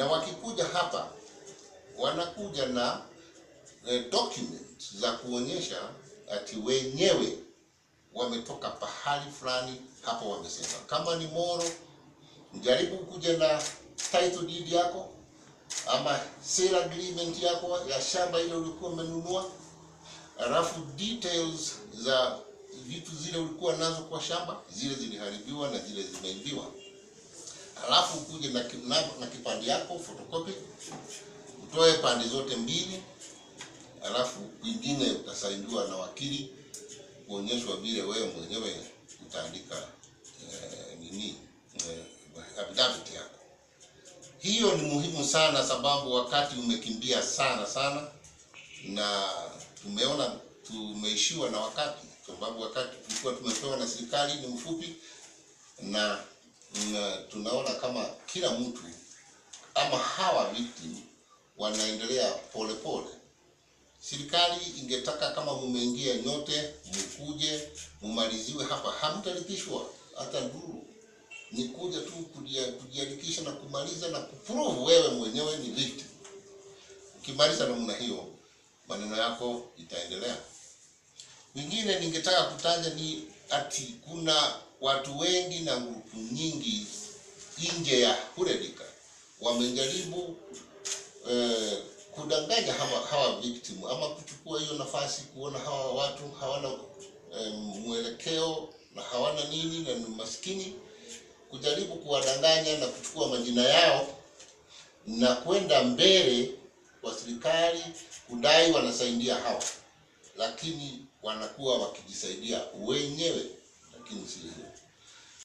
na wakikuja hapa wanakuja na eh, document za kuonyesha ati wenyewe wametoka pahali fulani hapo wamesema. Kama ni Moro, mjaribu kuja na title deed yako ama sale agreement yako ya shamba ile ulikuwa umenunua, alafu details za vitu zile ulikuwa nazo kwa shamba, zile ziliharibiwa na zile zimeibiwa, alafu ukuje na, ki- na, na kipande yako photocopy, utoe pande zote mbili, alafu ingine utasainiwa na wakili kuonyeshwa vile wewe mwenyewe utaandika eh, nini eh, affidavit yako. Hiyo ni muhimu sana, sababu wakati umekimbia sana sana, na tumeona tumeishiwa na wakati, sababu wakati tulikuwa tumepewa na serikali ni mfupi, na, na tunaona kama kila mtu ama hawa victim wanaendelea polepole pole. Serikali ingetaka kama mumeingia nyote mkuje mumaliziwe hapa, hamtalipishwa hata nduru, ni kuja tu kujia- kujiandikisha na kumaliza na kuprove wewe mwenyewe ni victim. Ukimaliza namna hiyo, maneno yako itaendelea. Wengine ningetaka kutaja ni ati kuna watu wengi na grupu nyingi nje ya Huredika wamejaribu eh, kudanganya hawa, hawa victim ama kuchukua hiyo nafasi kuona hawa watu hawana eh, mwelekeo na hawana nini na ni maskini, kujaribu kuwadanganya na kuchukua majina yao na kwenda mbele kwa serikali kudai wanasaidia hawa, lakini wanakuwa wakijisaidia wenyewe, lakini si hivyo.